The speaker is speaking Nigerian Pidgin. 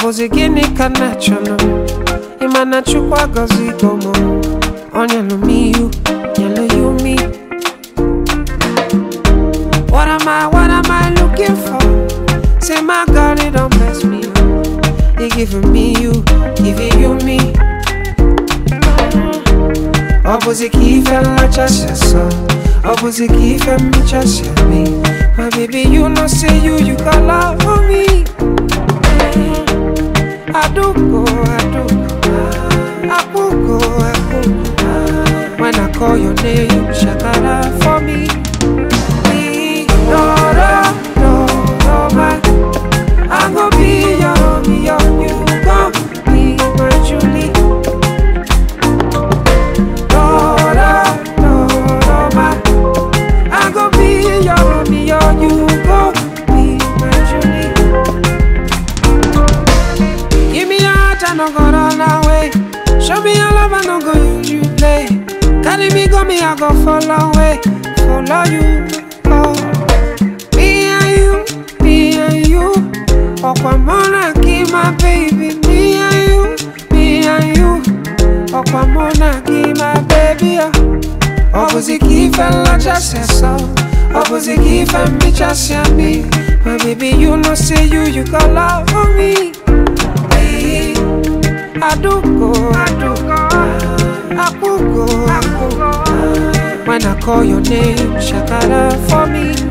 bụzi gịnị ka na chọrọ ịma na chukwu agọzigo m ọ nyelụ m ihu nyelụ ya umi What am I, what am I looking for? Say my God, it don't mess me up. He giving me you, giving you me. Opposite key fell like just so. Opposite key fell me just me. My baby, you know say you, you got love for me. I do go, I do go. I could go, I could go. When I call your name, shakara for me. Me, no, no, no, no, my. I go be your Romeo, you go be my Julie. No, no, no, no, my. I go be your Romeo, you go be my Julie. Give me your heart, I no go run away. Show me your love, I no go use you play. Carry me, go me, I go follow away, follow you. Oh, me and you, me and you. Okwamona, keep my baby. Me and you, me and you. Okwamona, keep my baby. Opposite key fella just said so. Opposite key fella me just see me. My baby, you know say you, you got love for me. Hey, I do go, I do go. I could go, I could go. When I call your name, shakara for me.